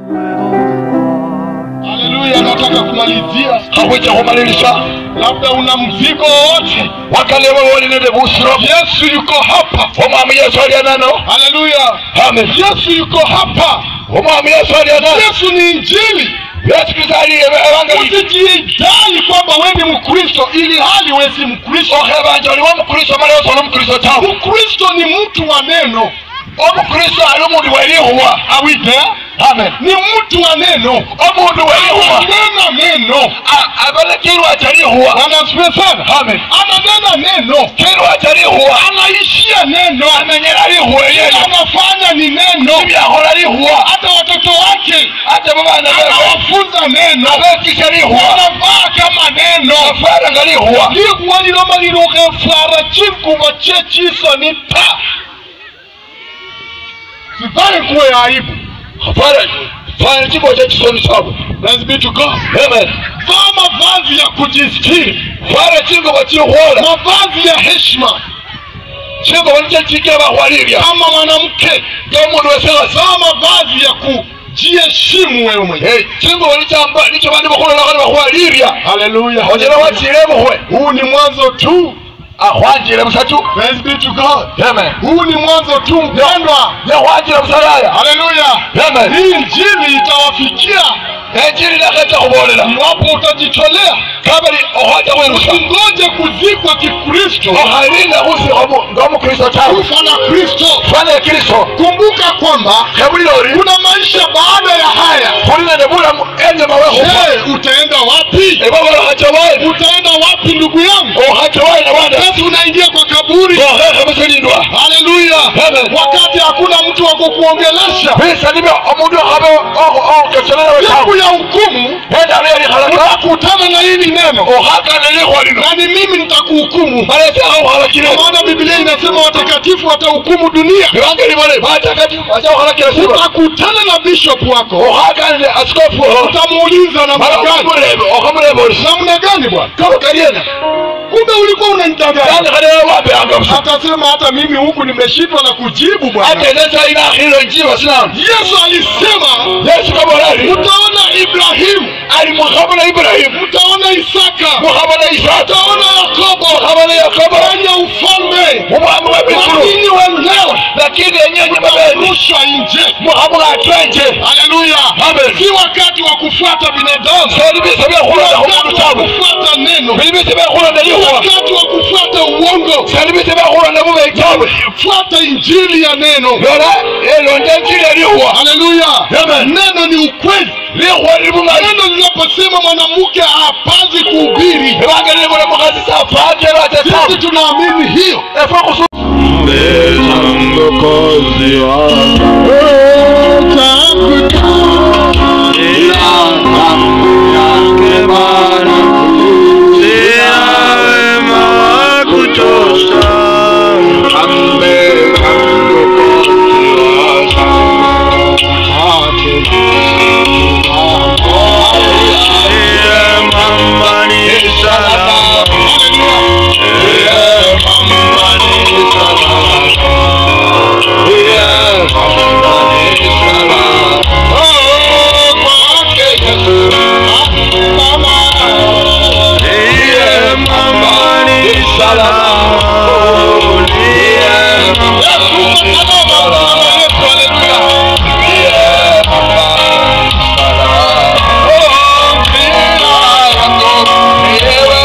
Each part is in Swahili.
haleluya nataka kumalizia hakuja kumaliza labda una mzigo wowote wakaleba wolinede busiro yesu yuko hapa omwami yesu alya nano haleluya amen yesu yuko hapa omwami yesu alya nano yesu ni injili yesu kristo ali evangelii usijidai kwamba we ni mkristo ili hali we si mkristo okhebanja oli womukristo mala yosi oli omukristo tawe mkristo ni mtu wa neno omukristo ali omundu welihuwa awite amen ni mtu wa neno omundu welihuwa ananena neno abale kilwa kyalihuwa anasifiwe sana amen ananena neno kilwa kyalihuwa anaishia neno amenyera lihuwa Kile lyelyo anafanya ni neno ibyahola lihuwa hata watoto wake ate mubana bewe anawafunza neno abekisha lihuwa wanavaa kama neno afara nga lihuwa likuwa liloma lilukhefwara chingubo chechisoni ta sifai kuwe aibu afara fana chiko cha chisoni chabo Let's be to God. amen vaa mavazi ya kujistiri fara chingoba chihuola mavazi ya heshima chingoba nicho chike bahwalilya kama mwanamke ngaomundu wesewasa vaa mavazi ya kujiheshimu wewe mwenyewe Hey, chingoba nichamba nicho bandi bakhulolakho bahwalilya haleluya onyela wachile buhwe huu ni mwanzo tu akhwanjile busatu Praise be to God. amen huu ni mwanzo tu mpendwa yakhwanjile busalaya haleluya amen hii injili itawafikia enjili nakhetsa khubolela iwapo utajitolea kabali okhwacha khwirusa usingoje kuzikwa kikristo okhalinda khusikha ng'omukristo tawe kufa na kristo fana kristo kumbuka kwamba khebulila oli kuna maisha baada ya haya khuli nende bulamu enyuma wekhufa je utaenda wapi ebabala khachawayi utaenda wapi ndugu yangu okhachawayi nabanda sasa unaingia kwa kaburi okhekhe busilindwa haleluya Amen. wakati hakuna mtu wa kukuongelesha bisa nibyo omundu okhabe okeselelewe siku tawe ya hukumu endalo yalikhalaka utakutana na hili neno okhakana likhwa lino na ni mimi nitakuhukumu balesakha khukhalakile kwa maana biblia inasema watakatifu watahukumu dunia ebangeli bale batakatifu bacha khukhalakila siba utakutana na bishop wako okhakanile asikofu oho utamuuliza namna mala gani okhamulebe okhamulebe oli namna gani bwana kaba kaliena kumbe ulikuwa unanidanganya kandi khalele wapeyanga busa atasema hata mimi huku nimeshindwa na kujibu bwana ate nesa inakhilo njiba sinanu yesu alisema yesu kabolali utaona ibrahimu ali mukhabona ibulahimu utaona isaka mukhabona isaka utaona yakobo mukhabona yakobo wenye ufalme mubwami bwe misulu lakini wenyewe lakini enyenye mabeni watarushwa nje mukhabula atwenje haleluya Amen. si wakati wa kufuata binadamu seli bise byekhulonda wakati khumundu wa tawe kufuata neno bili bise byekhulonda lihuwa wakati wa kufuata uongo seli bise byekhulonda bubeyi tawe fuata injili ya neno lola elonda njili elihuwa haleluya Amen. neno ni ukweli lihuwa lili bung'ali neno linaposema mwanamke hapazi kuhubiri ebangeli libula mukhasi safatelo ate sisi tawe tunaamini hiyo efwe khusu mbeza mwokozi wangu ila damu yake Bwana sina wema wa kutosha ambeza mwokozi wangu Iye mama ni salama Iye mama ni salama Iye mama ni salama Oh, kwake Yesu mama Iye mama ni salama Iye mama ni salama Iye mama ni salama Oh, mpira yangu Iye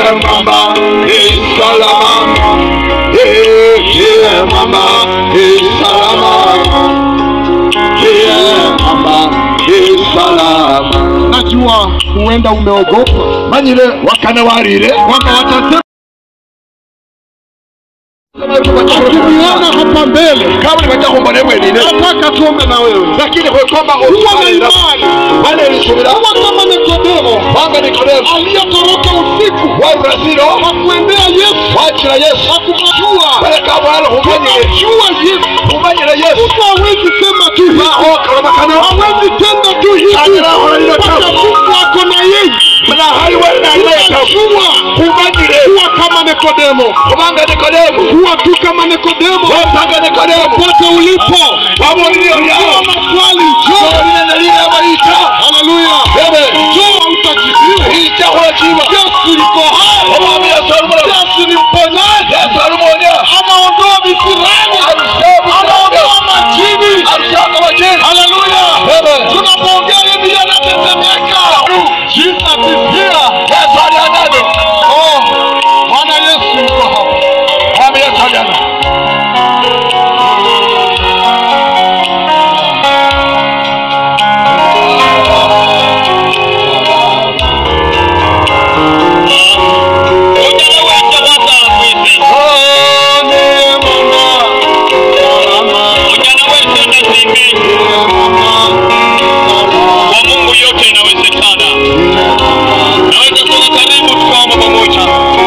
Ndiye mama ni salama. Eh, Ndiye mama ni salama. Ndiye mama ni salama. najua huenda umeogopa Manyire wakana warire kwamba watasema tukiona hapa mbele kabuli batakumbona bwenine nataka tuombe na wewe lakini kwekoma kuwa na okusalira imani banerisubira kuwa kama nikodemo banga nikodemu aliyetoroka usiku waburasiro hakuendea yesu wakira yesu hakumjua baleka bwala humanyire kumjua yesu humanyire yesu mtu hawezi sema tu hivi nahokalobakana hawezi tenda tu hivi Ataraholalilo mpaka tabu. mungu ako na yeye mnahali wenaleta unajua humanyire kuwa kama nikodemo kubanga nikodemu kuwa tu kama nikodemo wepanga nikodemu pote ulipo wabulilio Ukiwa lyao maswali njoo olinenalina abayita haleluya ebe njoo utajibiwa icyakula kiba yesu yuko hai omwami yesu alumulamu yesu ni mponyaji yesu alumuonya anaondoa visirani anaondoa majini alusanga majini haleluya ebe tunapoongea hivi yanatetemeka jesus is here yesu alianavyo oh bwana yesu yuko hapa mwami yesu aliana Ujana wetu ndazimbi kwa Mungu yote inawezekana. Naweza kuwa karibu tukaomba pamoja.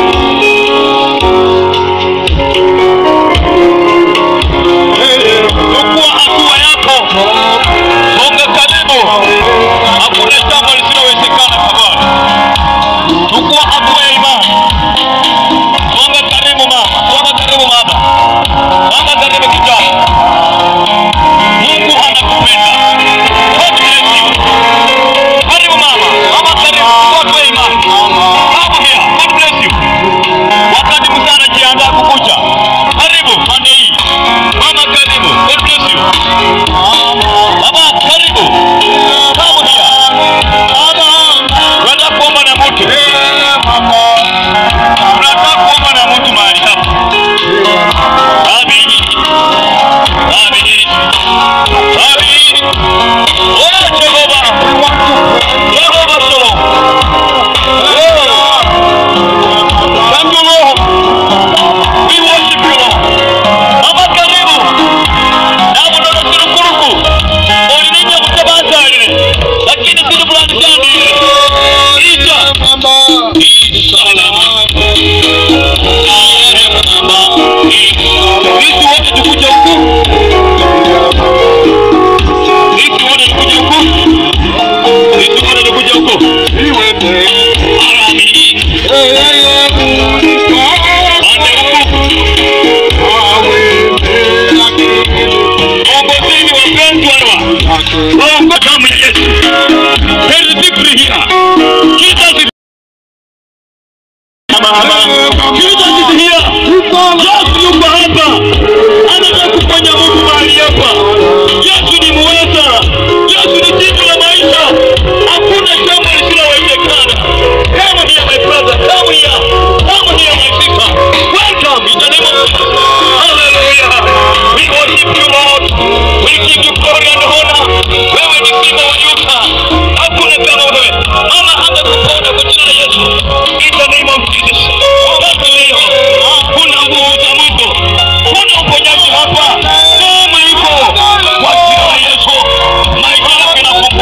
Chukua hatua yako, songa karibu. Hakuna jambo lisilowezekana kwa Bwana. Chukua hatua ya imani, songa karibu mama, songa karibu mama, songa karibu kijana. Mungu anakupenda. God bless you. Karibu mama, mama karibu, watu wa imani. Come here, God bless you. Wakati Musa anajiandaa kukuja, karibu pande hii. Mama karibu, God bless you. Baba karibu. Come here. Tunataka kuomba na mtu. Tunataka kuomba na mtu mahali hapa. Abi. Abi. Abi. Oh, Jehovah. Jehovah Shalom. Thank you, Lord. We worship you, Lord. Baba karibu. Nabo ndo turukuruku. Olininya kutabatalire. Lakini siri fulani cyane. Ija. Salama. Sisi wote tukuja huku. Sisi wote tukuja huku. Sisi wote tukuja huku. Arami. Pande huku. Ongozeni wapendwa wa. Ongo damu ya Yesu. There is victory here. Jesus is Jesus is here. Yesu yuko hapa. Anataka kufanya Mungu mahali hapa. Yesu ni muweza. Yesu ni jibu la maisha. Hakuna jambo lisilowezekana. Come here my brother. Come here. Come here my sister. Welcome in the name of Jesus. Hallelujah. We worship you Lord. We give you glory and honor. Wewe ni simba wa Yuda. Hakuna kama wewe. Mama amekupona kwa jina la Yesu. In the name of Jesus. Baba leo. Kuna nguvu za Mungu. Kuna uponyaji hapa. Kama iko kwa jina la Yesu. Maisha yako inafunguka.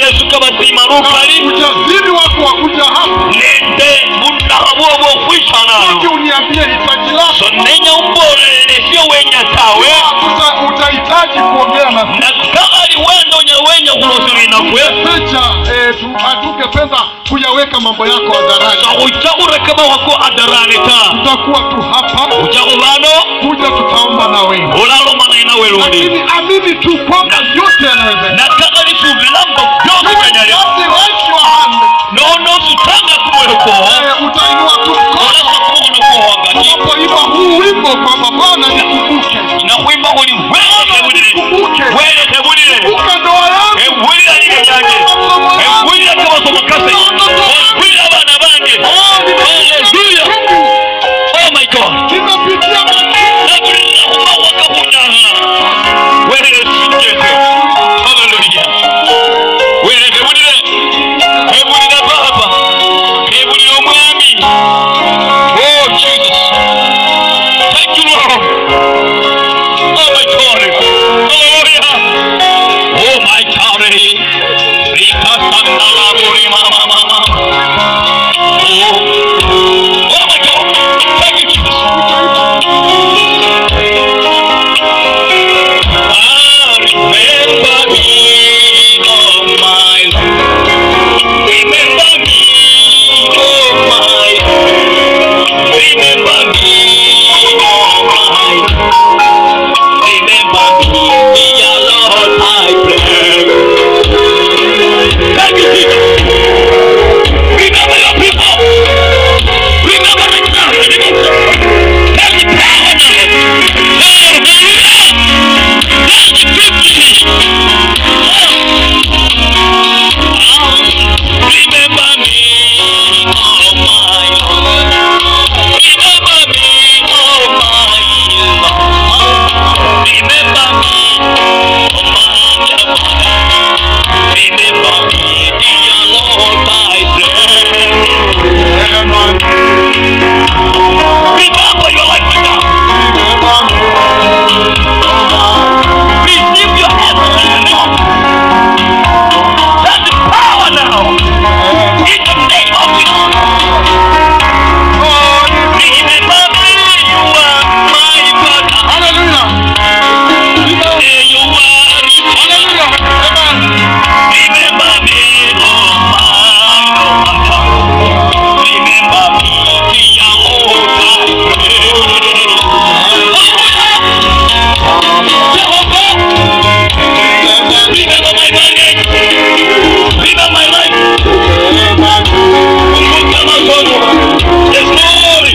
yesu kabazima rukali ujasiri wako wa kuja hapa nende bunaha bwobo uje okwishanalo uniambie hitaji lako so nenya umbolele sio wenya tawe Uta- utahitaji kuongea na na kaali wenda onya wenya kulosulinakwe pecha eh, tu- hatungependa kuyaweka mambo yako hadharani so uja kurekeba wako adarani ta tutakuwa tu hapa uja kubano kuja tutaomba na wewe ulalomana inawe lundi lakini amini tu kwamba yote yanawezekana na kaali subilambo byose kanyali Just raise your hand. nono sutanga kumweko Eh, utainua tu mkono olasa kumono kuhangati unapoimba huu wimbo kwamba bwana nikumbuke nakwimba buli welete bulire nikumbuke welete bulire kumbuka ndoa yangu ewulira lile lyange ewulira kabaso mukase ewulira abaana bange haleluya oh my god nimepitia mambo nabulira kumawaka kunyaha welete sinjete haleluya welete bulire ewulira baba ewulira omwami oh jesus thank you lord oh my god haleluya Oh my God, Rika Sandala Buri Mama Mama. Oh, oh my God, thank you Jesus. I remember me, oh my Lord. Remember me, oh my Lord. Remember me, oh my Lord. Remember me, dear Lord, I pray. Thank you, Jesus. Remember your people. Remember the church. Tell the power now. Hallelujah. Tell the victory. Remember me, oh my Lord. Remember me, oh my Lord. Remember me, oh my Lord. Remember me, dear Lord, I pray. Remember your life now. Receive your heaven now. That's the power now. In the name of Jesus. Remember me, you are my father. Hallelujah. Say you are Hallelujah. Amen. Remember me, oh my Lord. Remember me, dear Lord, I pray. Jehovah, remember my body. Remember my life. Kumbuka masomo. Yes, Lord.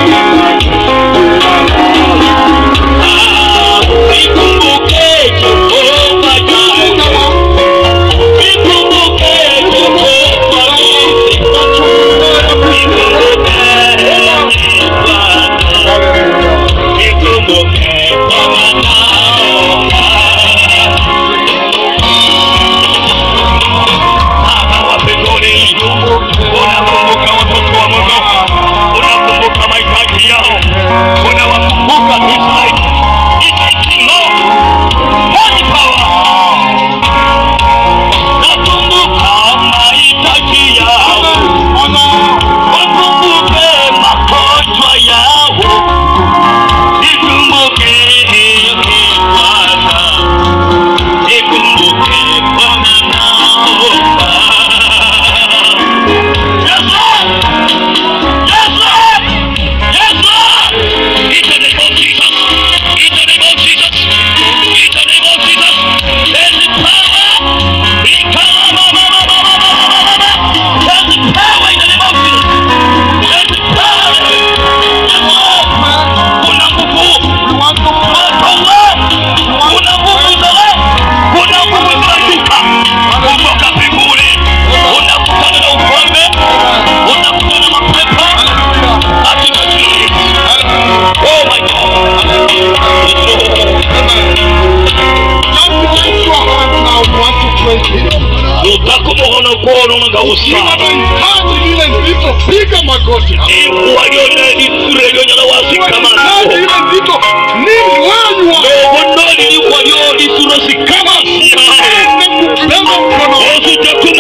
Ah, nikumbuke Jehova Jireh. Nikumbuke Jehova Nisi. Nikumbuke Bwana. Nikumbuke Bwana. Baba wa mbinguni, unakumbuka watoto wa Mungu, unakumbuka mahitaji yao, unawakumbuka Israeli. Israeli, Lord, Holy power. Nakumbuka mahitaji yao, wakumbuke magonjwa yao, nikumbuke Bwana, nikumbuke Bwana naomba. Yes, Lord! Yes, Lord! Yes, Lord! In the name of Jesus, in the name of Jesus, in the name of Jesus, there's the power. We come, ma, ma, ma, ma, ma, ma, ma, ma, ma. There's the power in the name of Jesus. There's the power. Yes, Lord. Kuna nguvu. We want to pray. Moto wa. Kuna nguvu za wa. Kuna nguvu zinashuka kutoka mbinguni. Unakutana na ufalme. Unakutana na mapepo. Hallelujah. Katika jina la Yesu. Oh my God. Just raise your hand now. We want to pray here. utakumuhono kuona ngausa Unahitaji lile nzito, piga magoti hapa. ikwaliona isure lyonyala Unahitaji wasikamana ile nzito, nini where you are. obonoli likwalyo lisuro sikamasiya Ende kubeba mkono. osuja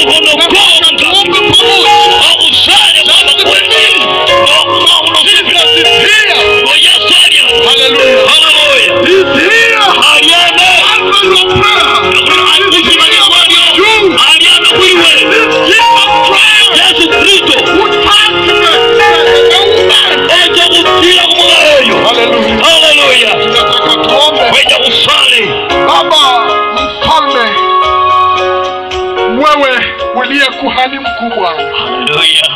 kuhani mkubwa haleluya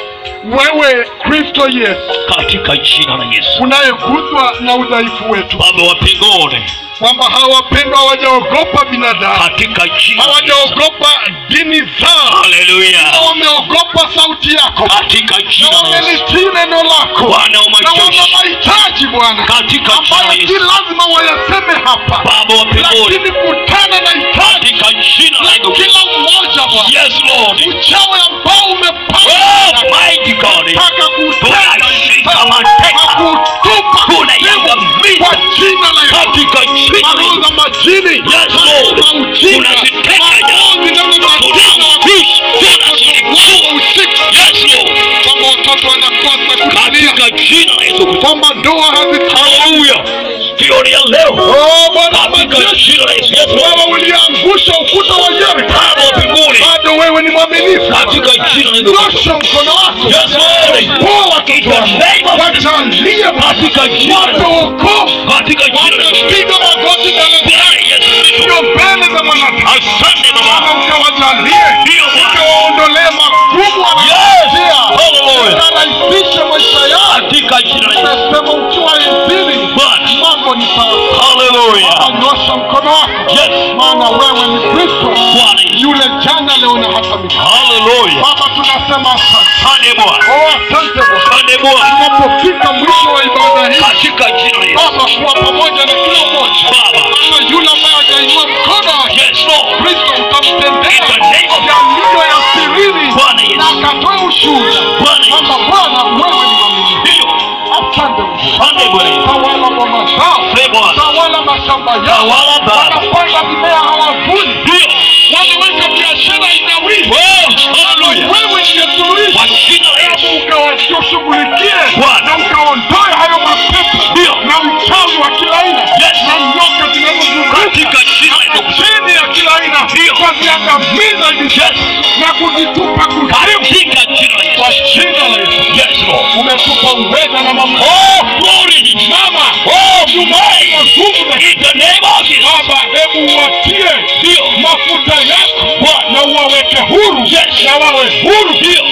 wewe kristo yesu katika jina la yesu unayeguswa na udhaifu wetu baba wa mbinguni kwamba hawapendwa hawajaogopa binadamu katika jina la Yesu. hawajaogopa dini zao haleluya na wameogopa sauti yako katika na jina la Yesu. wamelitii neno lako bwana wa na wana majeshi mahitaji bwana katika jina la ambayo si Yesu. lazima wayaseme hapa baba wa mbinguni lakini kutana na hitaji katika jina la la Yesu. kila mmoja bwana yes lord uchawi ambao oh umepanga mighty god taka tunashika mateka kutupa tunaiangamiza kwa jina la Yesu katika jina la maroho Yesu. za majini Yes, Lord. za ujinga Tunaziteka maroho zinazobatisha Tunazifisha, tunazifungua. usiku Yes, Lord. kwamba watoto wanakosa kutulia katika jina la Yesu Kristo. kwamba ndoa hazitawi haleluya jioni ya leo Oh, Bwana wa katika majeshi, jina la Yesu. Yes, Lord. wewe uliangusha ukuta wa Yeriko baba wa mbinguni bado wewe ni mwaminifu katika jina la Yesu Kristo. nyosha mkono wako Yes, Lord. poa In watoto the wako name of wajalie katika jina la wape Yesu. wokovu katika jina la Yesu. wamepiga magoti mbele Bwana Yesu Kristo. zako mbele za mwanadamu asante Baba baba ukawajalie Ndiyo, Bwana. ukawaondolee magumu Yes. wanayopitia Hallelujah. ukarahisishe maisha yao katika jina la Yesu. unasema ukiwa injili Bwana. mambo ni sawa haleluya nyosha mkono wako yes maana wewe ni kristo Bwana Yesu. yule jana leo na hata milele haleluya baba tunasema asante asante Bwana oh asante Bwana asante Bwana tunapofika mwisho wa ibada hii katika jina la Yesu. baba kuwa pamoja na kila mmoja Baba. ama yule ambaye hajainua mkono wake yes Lord kristo utamtendea In the name of- yaliyo ya sirini Bwana Yesu. na akatoe ushuhuda Bwana Yesu. kwamba bwana wewe ni mwaminifu ndiyo asante Mungu asante Bwana Yesu. tawala boma zao Asante Bwana tawala mashamba yao Tawala Baba. wanapanda mimea hawavuni ndiyo wanaweka biashara inawiri oh haleluya wewe ndiye suluhisho kwa jina la Yesu. ukawashughulikie Bwana. na ukaondoe hayo mapepo Ndio. na uchawi wa kila aina Yes. na nyoka zinazozunguka katika jina la Yesu. chini ya kila aina Ndio. twaziangamiza hivi Yes. na kuzitupa kuzimu katika jina la Yesu. kwa jina la Yesu yes Lord umetupa uweza na mamlaka oh glory mama oh tumaini in the name of Jesus. baba hebu uwatie Ndio. mafuta yako Bwana. na uwaweke huru Yes. na wawe huru Ndio.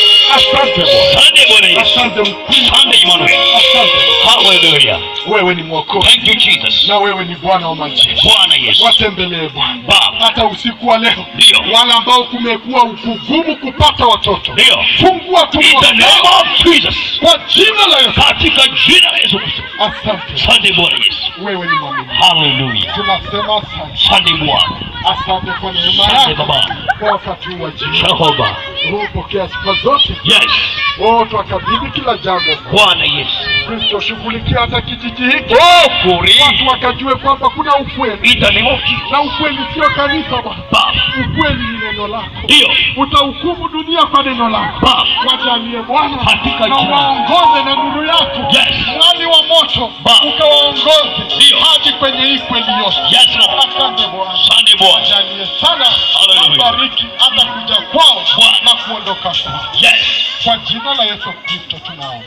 asante Bwana Asante Bwana Yesu. asante mkuu Asante Emmanuel. asante Hallelujah. wewe ni mwokozi Thank you Jesus. na wewe ni bwana wa majeshi Bwana Yesu. watembelee bwana Baba. hata usiku wa leo Ndio. wale ambao kumekuwa kugumu kupata watoto Ndio. fungua In tumbo the name zao of Jesus. kwa jina la Yesu Katika jina la Yesu Kristo. asante Asante Bwana Yesu. wewe ni mwaminifu Hallelujah. tunasema asante Asante Bwana. asante kwa neema Asante yako Baba. kwa wakati huu wa jioni Jehova. Roho pokea sifa zote Yes. oh twakabidhi kila jambo Bwana Yesu. kristo shughulikia hata kijiji hiki Oh, glory. watu wakajue kwamba kuna ukweli In the name of Jesus. na ukweli sio kanisa bwana Baba. ukweli ni neno lako Ndio. utahukumu dunia kwa neno lako Baba. wajalie bwana Katika na jina. waongoze na nuru yako Yes. mwali wa moto Baba. ukawaongoze Ndio. hadi kwenye hii kweli yote Yes, Lord. asante bwana Asante Bwana. wajalie sana Hallelujah. wabariki hata kuja kwao Bwana. na kuondoka kwao Yes. kwa jina la yesu kristo tunaomba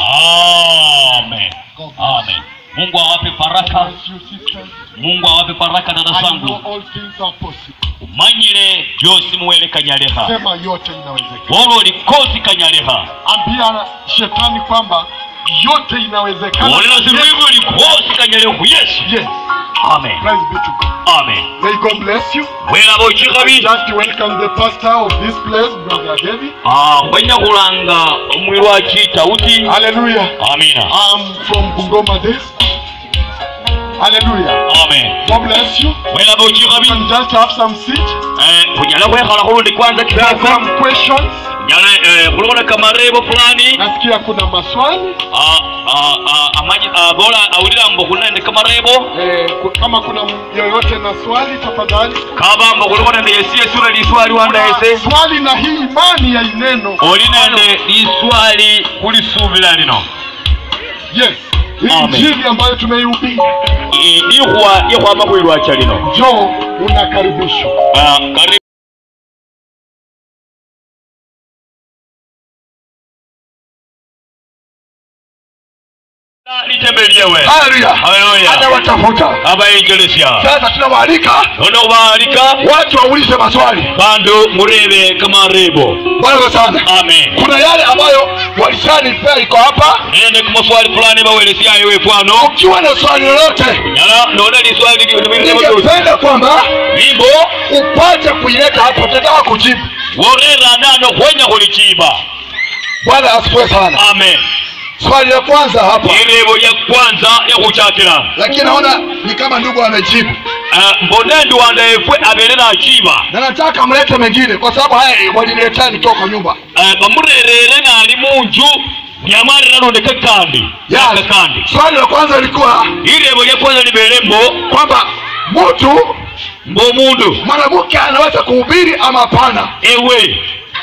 Amen. Amen. Mungu awape baraka. Bless you, sisters. Mungu awape baraka dada I know zangu. all things are possible. umanyire byose muwere kanyaleha sema yote inawezekana wolo likosi kanyaleha ambia shetani kwamba yote inawezekana wolera zilivu likosi kanyalehu yesu yes amen praise be to god amen may god bless you welaba okikabi just welcome the pastor of this place brother david wenya kulanga omwirwa kita uti hallelujah amina i'm from bungoma there hallelujah amen god bless you welaba okikabi and just have some seat kunyala kwekhala khulundi kwanza there are kidogo some questions nyala khulikola kamarebo fulani nasikia kuna maswali Ah, ah, ah, amanyi ah, bora awulira mbo khuli nende kamarebo eh, ku- kama kuna m- yoyote na swali tafadhali kaba mbo khuliko nende yesi yesura liswali wanda Kuna yese swali na hii imani ya ineno oli nende liswali kulisubila lino yes hii Amen. injili ambayo tumeihubiri I- ikhwa ikhwama khwilwacha lino njoo unakaribishwa Ah, kari litembelyewe haleluya Haleluya. anawatafuta abayengelesya sasa tunawaalika nono baalika watu waulize maswali bandu murebe kamarebo bwana sana amen kuna yale ambayo walishanipea iko hapa nende kumaswali fulani bawelesyayo wefwano ukiwa na swali lolote nyala nona liswali ningependa kwamba limbo upate kuileta hapo tataka kujibu worera nano hwenya hulichiba bwana asifiwe sana amen swali la kwanza hapa irebo lya kwanza lyakuchakila lakini naona ni kama ndugu amejibu mbone nduwanda efwe abere nachiba na nataka mlete mengine kwa sababu haya waliniletea nikiwa kwa nyumba bamurerere nali munju nyamarira nondeka kandi yaka kandi swali la kwanza lilikuwa irebo lya kwanza libere mbo kwamba mtu mbo mundu mwanamke anaweza kuhubiri ama hapana ewe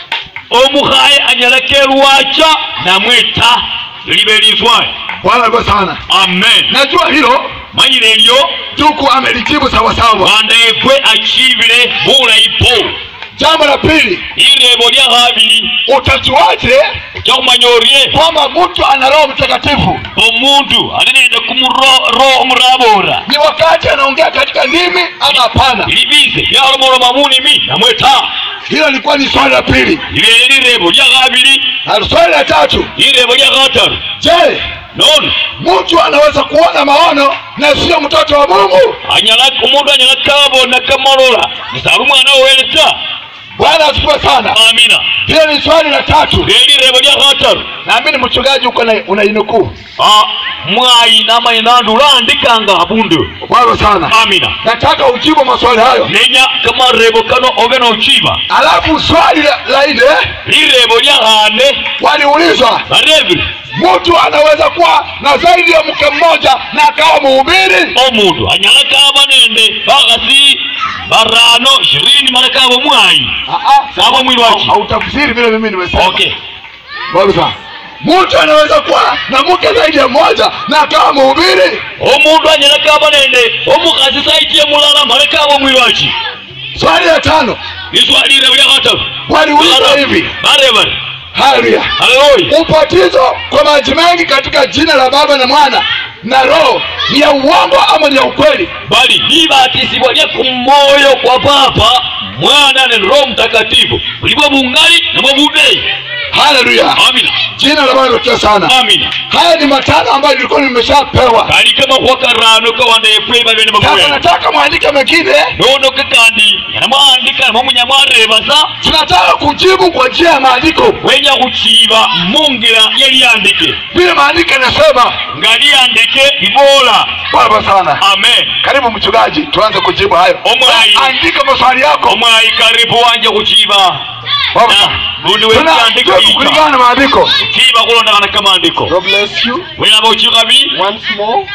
omuhaye anyala kerwacha namweta libe liswaye bwana aliwe sana amen najua hilo manyire elyo ndugu amelijibu sawasawa wanda efwe achibile bulayi po jambo la pili irebo lya habili utajuaje kyakumanya orye kwamba mtu ana roho mtakatifu omundu ali nende kumuro omurabora ni wakati anaongea katika ndimi ama hapana libize lyalomoloma munimi namweta hilo lilikuwa ni swali la pili libere lirebo lya habili na swali la tatu lirebo lya hataru je nono mtu anaweza kuona maono na sio mtoto wa mungu anyala omundu anyala kabona kamalola nisala omwana oweleta bwana asifiwe sana amina hilo ni swali la tatu lelirebo lya hataru naamini mchungaji uko na unainukuu Ah, mwayi namanye nandu landikanga abundu bwana sana amina nataka ujibu maswali hayo nenya kamarebo kano obe nochiba alafu swali la, la nne lirebo lya hane waliulizwa barebi mtu anaweza kuwa na zaidi ya mke mmoja na akawa mhubiri omundu anyala kaba nende bakasi barano ishirini mara kaba mwayi Sawa mwili wake. hautafsiri vile mimi nimesema okay Bwana sana. mtu anaweza kuwa na mke zaidi ya mmoja na akawa mhubiri omundu anyala kaba nende omukasi saitiye mulala mara kaba mwili waki swali la tano liswalirebo lya hataru waliulizwa hivi barebare haleluya haleluya ubatizo kwa maji mengi katika jina la baba na mwana na roho ni ya uongo ama ni ya ukweli bali libatisibwa lya kumoyo kwa papa mwana ne roho mtakatifu bulibwa bungali nabwo bubeyi haleluya amina jina la bwana limetukuka sana amina haya ni matano ambayo nilikuwa nimeshapewa kali kama kwa karano kawanda efwe babene sasa babuya nataka mwandike mengine nono kakandi yanamwandika namwe munyamwarebasa tunataka kujibu kwa njia ya maandiko wenya kuchiba mungira yaliyandike vile maandiko yanasema nga liyandike ibola baba sana amen karibu mchungaji tuanze kujibu hayo Omwai. andika maswali yako omwayi karibu wanje kuchiba Baba Na, sana. bundi Tuna- wekyandike tuna- kulingana na maandiko chiba kulondakana kamandiko God bless you. wenaba uchikabi Once more.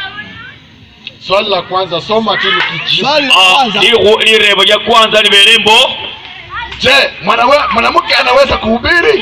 Swali la kwanza soma tu nikijibu. Ah, lihu- lirebo lya kwanza libelembo je mwanawe- mwanamke anaweza kuhubiri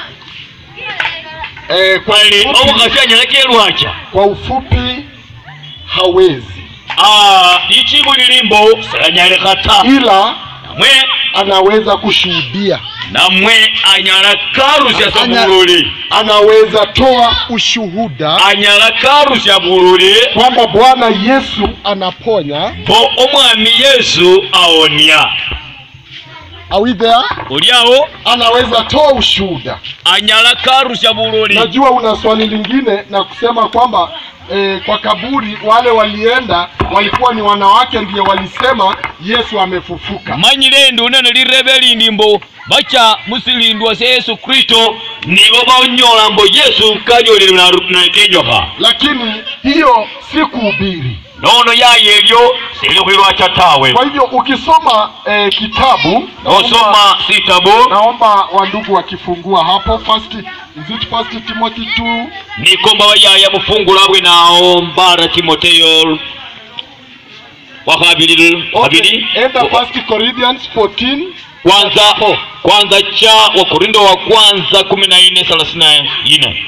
Eh, kwa, kweli ufupi, omukasi anyala kelwacha kwa ufupi hawezi, Ah, lichibu lilimbo selanyale kata ila namwe anaweza kushuhudia, namwe anyala karusya sa Anya- bululi anaweza toa ushuhuda anyala karusya bululi kwamba Bwana Yesu anaponya. bo omwami yesu awonya Are we there? oliawo Anaweza toa ushuhuda. anyala karusya bululi Najua una swali lingine na kusema kwamba eh, kwa kaburi wale walienda walikuwa ni wanawake ndiye walisema Yesu amefufuka. manyile ndi unene lirebe lindi mbo bacha musilindwa se yesu kristo nibo banyola mbo yesu kanyolile nakenyoka lakini hiyo si kuhubiri. nono yaye elyo sili khwilwacha tawe Kwa hivyo ukisoma eh, kitabu naomba, osoma sitabu naomba wandugu wakifungua hapo first, is it first Timothy 2 nikomba bayaya mufungula bwe nawo mbara timoteyo wakabili kabili enda first Corinthians 14 kwanza kwanza cha wakorindo wa kwanza kumi na nne thelathini na nne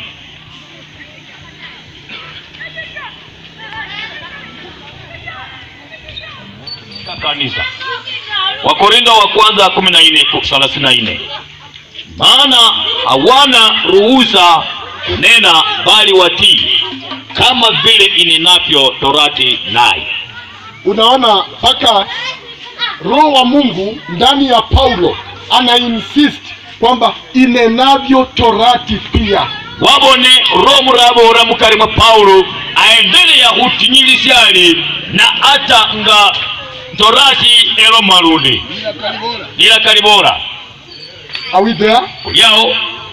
kanisa wakorindo wa kwanza kumi na nne thelathini na nne maana hawana ruhusa kunena bali watii kama vile inenavyo torati naye unaona mpaka roho wa mungu ndani ya paulo ana insist kwamba inenavyo torati pia wabone roho murabora mukari mwa paulo aendelea hutinyilishyali na hata nga torati elo malundi ila kalibora Are we there? yao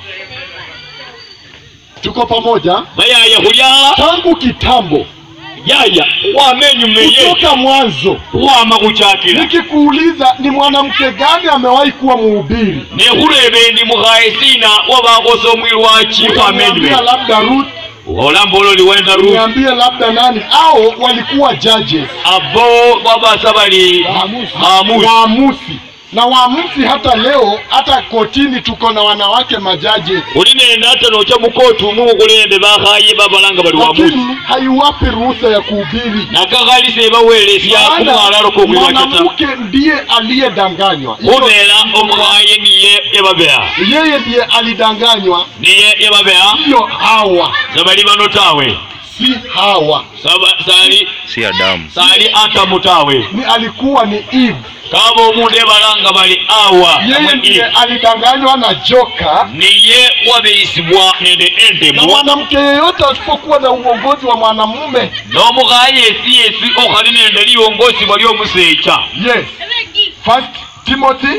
tuko pamoja bayaya hulya tangu kitambo yaya wamenyumeye kutoka mwanzo wama kuchakila nikikuuliza ni mwanamke gani amewahi kuwa mhubiri nehulebe ndi muhaesina wabakosa omwiru wachi niambia wamenyume labda Ruth, olambolo liwenda ru niambie labda nani au walikuwa judges abo babasa bali hamusi waamuzi na waamuzi hata leo hata kotini tuko na wanawake majaji ulinenda hata nocha mukotu mukulende bakhaye babalanga bali wamusi lakini haiwapi ruhusa ya kuhubiri nakakhalise bawelesya kumwalalo kokwilwachata mwanamke ndiye aliyedanganywa kubela omukhaye niye yebabeha yeye ndiye alidanganywa niye yebabeha sio hawa sabali bano tawe si hawa Saba- sali si Adamu. sali atamu tawe ni alikuwa ni Eve. kaba omundu ebalanga bali awa yeye ndiye alidanganywa na joka niye wabeisibwa nende na endemu mwanamke yeyote asipokuwa na uongozi wa mwanamume n'omukhaye yesi yesi okhali nende liwongosi bwa lyomusecha yes first timothy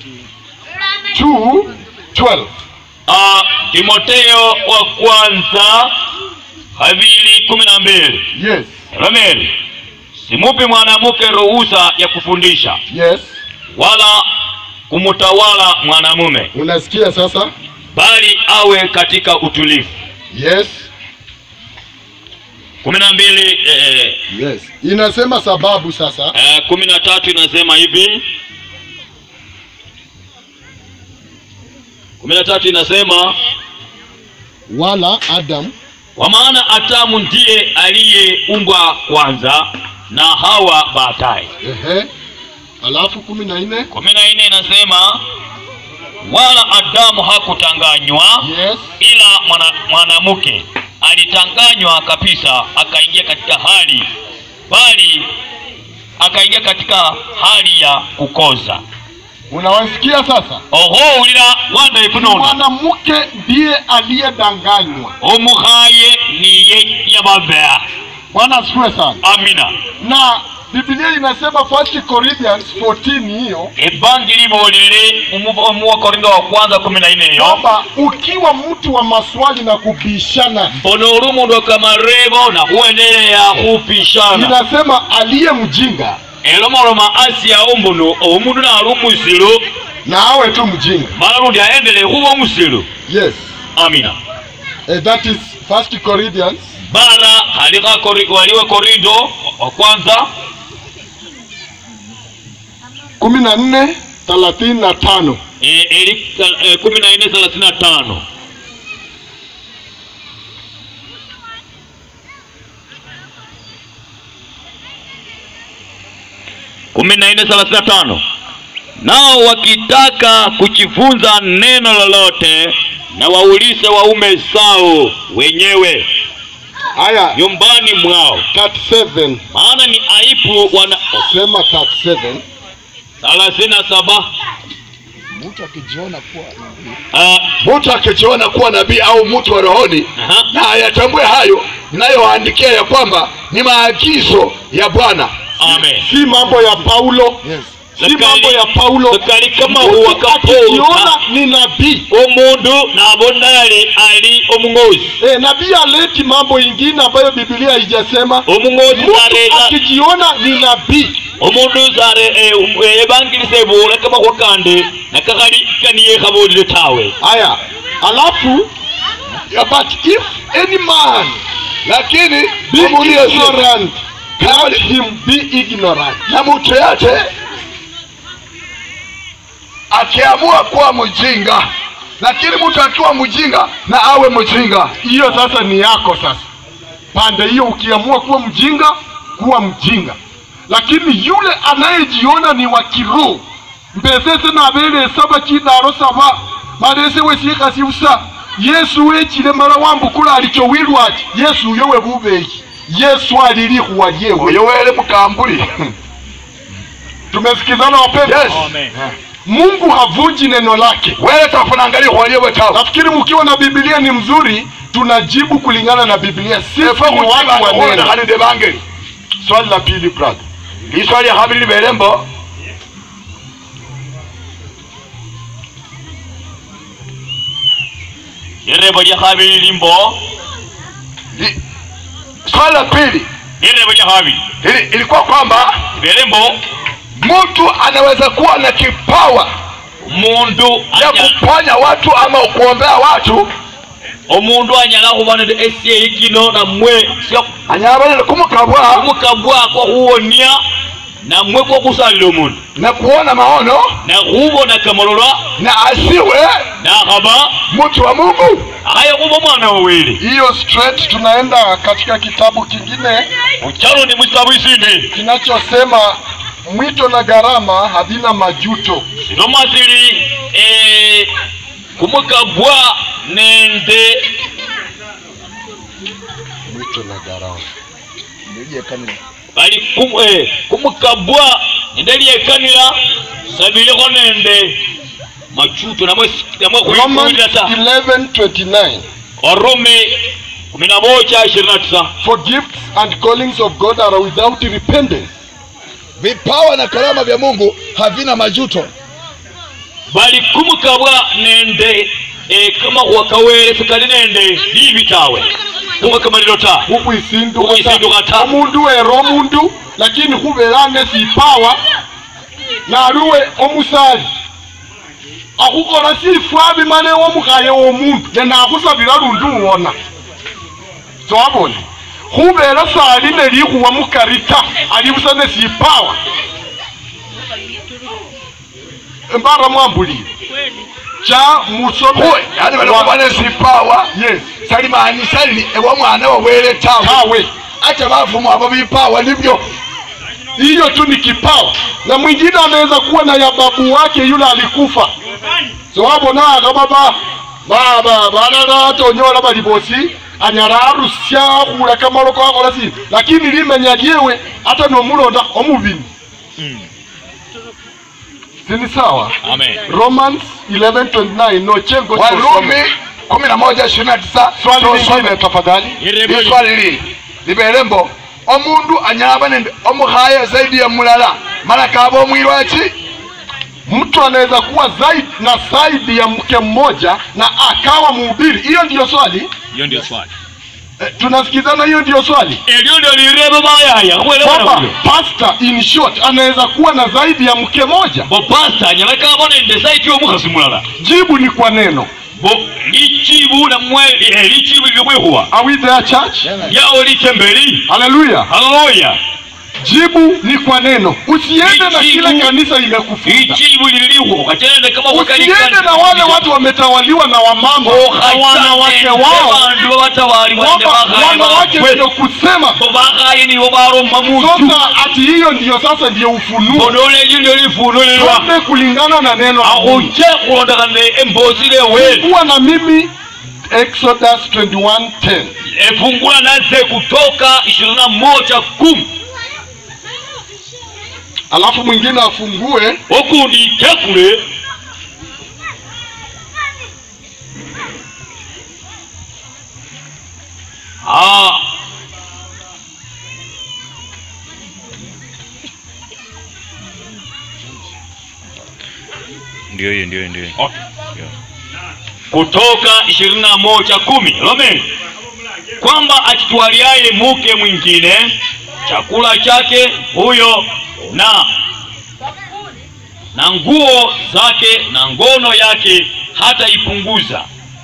2:12 Ah, timoteyo wa kwanza habili kumi na mbili yes romeli simupi mwanamke ruhusa ya kufundisha yes wala kumutawala mwanamume unasikia sasa bali awe katika utulivu yes kumi na mbili eh, yes inasema sababu sasa eh, kumi na tatu inasema hivi kumi na tatu inasema wala adam kwa maana Adamu ndiye aliyeumbwa kwanza na Hawa baadaye. ehe alafu kumi na nne kumi na nne inasema wala Adamu hakutanganywa yes ila mwana- mwanamke alitanganywa kabisa, akaingia katika hali bali akaingia katika hali ya kukoza. unawasikia sasa oho ulira wanda ikunona mwanamke ndiye aliyedanganywa omukhaye niye yababea bwana asifiwe sana amina na biblia inasema first corinthians 14 hiyo ebangi libolele omuwa korinto wa kwanza kumi na nne eyo kwamba ukiwa mtu wa maswali na kubishana mbono uli umundu wakamarebo nakuendelea khupishana inasema aliye mjinga elomoloma asyawo mbuno omundu nali umusilu na awe tu mjinga mala lundi aendelee khuba umusilu yes amina eh, that is first corinthians bara alikha Kori- waliwe korinto wa kwanza kumi na nne thelathini na tano eh, eli eh, kumi na nne thelathini na tano kumi na nne thelathini na tano nao wakitaka kujifunza neno lolote na waulize waume zao wenyewe haya nyumbani mwao 37 maana ni aibu wana sema 37 thelathini na saba mtu akijiona kuwa Ah, mtu akijiona kuwa nabii au mtu wa rohoni aha. na ayatambue hayo ninayowaandikia ya kwamba ni maagizo ya bwana amen si mambo ya paulo yes. si mambo ya paulo kali kama Mtu huwa akijiona kapouka ni nabii omundu nabonali ali omung'ozi e, nabii aleti mambo ingine ambayo biblia haijasema omung'ozi mtu zareta akijiona ni nabii omundu zare eh, um, eh, ebangilisa ebula kamakhuwa kandi nakakhali kaniye khabolile tawe haya alafu Yeah, but if any man lakini be amuulize, ignorant kama let him be ignorant na mtu yote akiamua kuwa mjinga lakini mtu akiwa mjinga na awe mjinga hiyo sasa ni yako sasa pande hiyo ukiamua kuwa mjinga kuwa mjinga lakini yule anayejiona ni wa kiroho mbesese nabele saba chidaro saba marese wesiekasiusa yesu wechile mala wambukula alichowilwa ati yesu uyo webubeyi yesu alilihuwa lyewe oyo wele mukambuli tumesikizana wapendwa yes Amen. mungu havunji neno lake wele tafunanga lihuwa lyewe tawe nafikiri mkiwa na biblia ni mzuri tunajibu kulingana na biblia sisi efo ni watu wa neno kuchibakuonekhanide bangeli swali la pili brother liswa lya khabili libele mbo lirebo lya khabili limbo Li- swali la pili lirebo lya khabili ili- ilikuwa kwamba libele mbo mtu anaweza kuwa na kipawa umundu ya anya- kuponya watu ama kuombea watu omundu anyala khuba nende esyeyi kino namwe anyabanene kumukabwa kumukabwako khuwonia namwe kwokusalila omundu na kuona maono nakhubona kamalolwa na asiwe nakhaba mtu wa mungu aye khuba omwana wawele hiyo straight tunaenda katika kitabu kingine uchalo ni musitabu isindi kinachosema mwito na gharama havina majuto siloma sili eh, kumukabwa nende mwito na gharama bali kum, eh, kumukabwa nende lyekanila sabilikho nende machuto namwe namwe Romans khwikulila ta 11:29 warumi kumi na moja ishirini na tisa For gifts and callings of God are without repentance. vipawa na karama vya mungu havina majuto bali kumukabwa nende eh, kamakhuwa kawele sikali nende libi tawe kumwe kamalilo ta Ukhwisinduka Ukhwisinduka ta. omundu wera omundu lakini khubelane sipawa naluwe omusali akhukhola sifwa bimane womukhaye womundu nenakhusabila lundi uwona sowabona khubela sali nelikhuwa mukari ta ali busa nesipawa mbara mwambulile cha musome Huwe, yani balikuwa na sipawa yes salimaanisha li ewa mwana wawele tawe tawe acha bafumu abo bipawa nibyo hiyo tu ni kipawa na mwingine anaweza kuwa na ya babu wake yule alikufa sowabona baba baba balala tonyola bali bosi anyala arusya khula kamaloko akhola sina lakini limenya lyewe hata nomulonda omubini sini sawa amen romans 11:29 nochengo warumi kumi na moja ishirini na tisa swali Tusome. lingine tafadhali Li swali lili libele mbo omundu anyaba nende omukhaya zaidi ya mulala mala kaba omwilwachi mtu anaweza kuwa zaidi na zaidi ya mke mmoja na akawa mhubiri hiyo ndiyo swali hiyo ndio swali eh, tunasikizana hiyo ndiyo swali elyo ndio lirebe bayaya kwamba khwelewana pastor in short anaweza kuwa na zaidi ya mke moja bo pasta anyala kaba nende saiti yomukhasi mulala jibu ni kwa neno bo lichibu namwe eh, lichibu lilimwihuwa are we there church lyawo lichembeli haleluya haleluya jibu ni kwa neno usiende na Lijibu. kile kanisa imekufunza lichibu lilihuwa kachelende kama usiende na wale watu wametawaliwa na wamama na wanawake wao bandu babatawali kwamba wanawake ndio kusema bo bakhaye nibo baroma mutu sasa ati hiyo ndiyo sasa ndiyo ufunuo bonole elyo ndio lifunulilwa twende kulingana na neno la Mungu. akhuche khulondekana embosi leweli kuwa na mimi exodus 21:10 efungula naze kutoka ishirini na moja kumi alafu mwingine afungue okundi itekule Ah. ndio hiyo ndio ndio kutoka ishirini na moja kumi Amen. kwamba akitwaliaye mke mwingine chakula chake huyo na na nguo zake na ngono yake hata ipunguza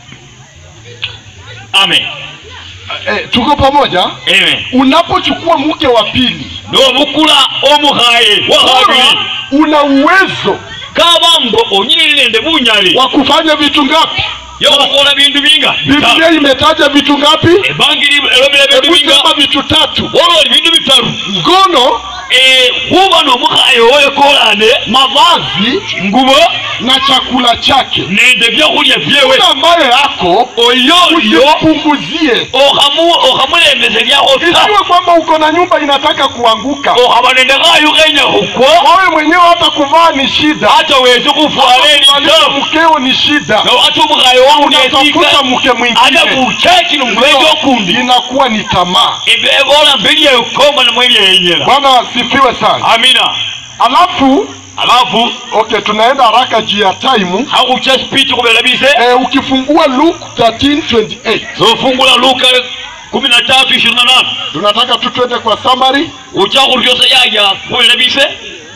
amen eh, tuko pamoja amen unapochukua mke wa pili n'obukula omuhaye wahabiri bora una uwezo kabambo onyinilende bunyali wa kufanya vitu ngapi yokukola bintu binga biblia imetaja vitu ngapi ebangiri elomera bintu hebu binga sema vitu tatu ololi bintu bitaru ngono eh, huba n'omukhaye wekolane mavazi ngubo na chakula chake nende byakhulya byewe yule ambaye ako oyoyo usipunguzie okhamu- okhamulembese lyakho ta isiwe kwamba uko na nyumba inataka kuanguka okhaba nende khayu khenya khukwa wawe mwenyewe hata kuvaa ni shida hata wesi khufwala Kuangalia elitabu mkeo ni shida ati omukhaye wangu unatafuta nesika mke ata mwingine bucheki nomubeki okundi inakuwa ni tamaa ebola mbelyekomba namwelyeyenyela bwana asifiwe sana amina alafu alafu okay tunaenda haraka juu ya time hakhucha speech khubela bise eh, ukifungua luke 13:28 zofungula luka kumi na tatu ishirini na nane tunataka tu twende kwa summary ucha khuryosa yaya khubela bise